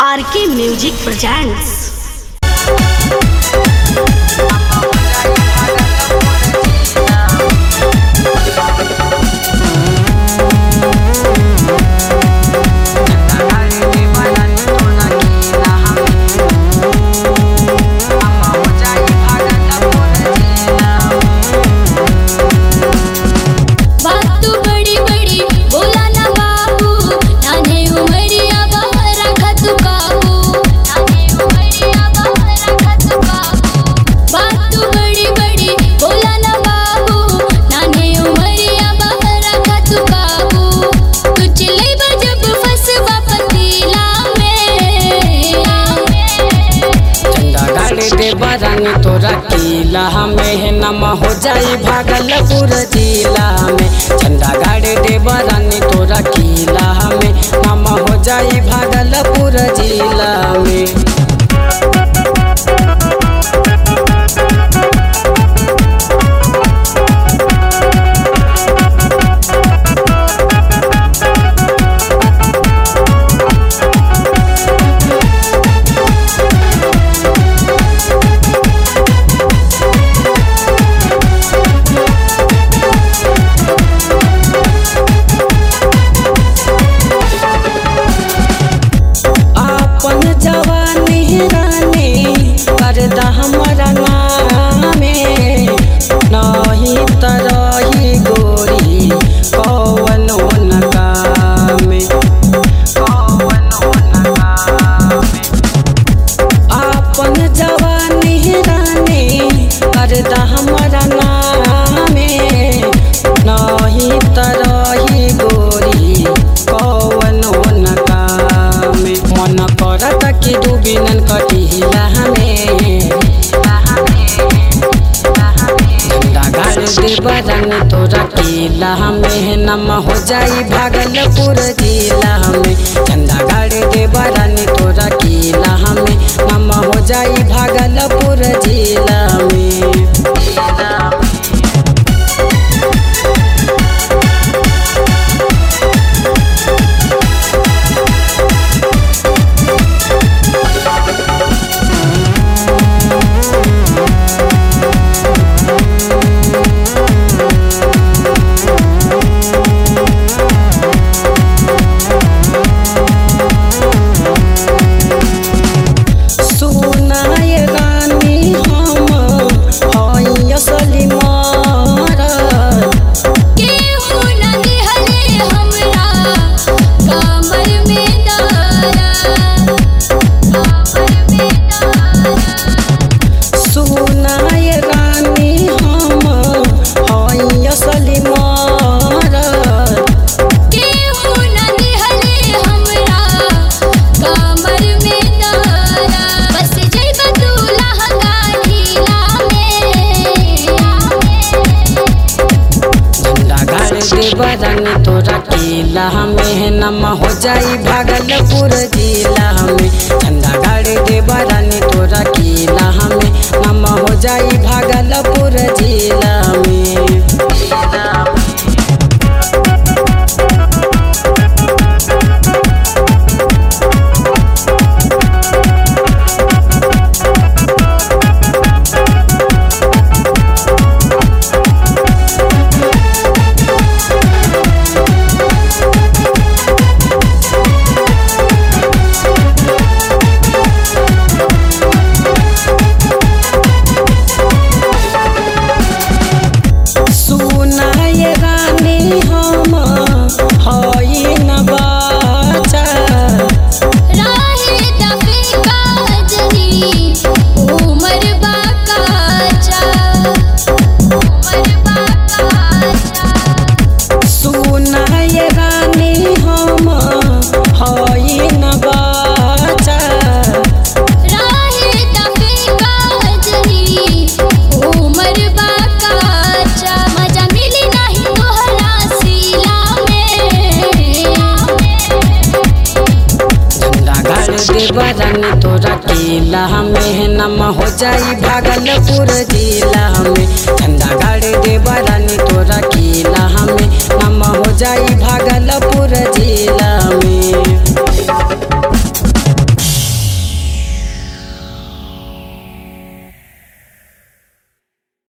आर के music presents बात तू बड़ी बड़ी बोला ना बाबू नाने उमरिया बाहर रखा तू काबू नाने उमरिया बाहर रखा तू काबू बात तू बड़ी बड़ी बोला ना बाबू नाने उमरिया बाहर रखा तू काबू तू चले जब फसवा पतीला में झंडा गाड़े दे बरानी तोरा किला में नम हो जाई भागलपुर जिला में झंडा गाड़े दे बरानी तोरा किला में नम हो जाई भागलपुर जिला में अपन जवानी रानी कर दा हमरा नामे नहीं तरही गोरी कौनो नकामे कौनो नकामे अपन जवानी रानी कर दा हमरा नामे नहीं तरही गोरी कौनो नकामे मन करत कि डूबिनन कटिला हमें झंडा गाड़ दे बरन तोरा किला में नम हो जाई भागलपुर जिला में झंडा गाड़ दे बरन तोरा किला में नम हो जाई भागलपुर जिला में सुनाय रानी हम हई असली मारा केहू न दिहले हमरा कमर में दारा कमर में दारा सुनाय रानी हम हई असली मारा केहू न दिहले हमरा कमर में दारा बस जइबा तू लहंगा ढीला में झंडा गाड़ दे बरन तोरा किला में नम हो जाई भागलपुर जिला में झंडा गाड़ दे बरन तोरा किला में नम हो जाई भागलपुर जिला में सुनाय रानी हम हई न बाचा राहे दफे काजरी उमर बाकाचा उमर बाकाचा सुनाय रानी हम हई न बाचा राहे दफे काजरी उमर बाकाचा मजा मिली नहीं तोहरा सीला में झंडा गाड़ दे बरन तोरा किला में नम हो जाई भागलपुर जिला में झंडा गाड़ दे बरन तोरा किला में नम हो जाई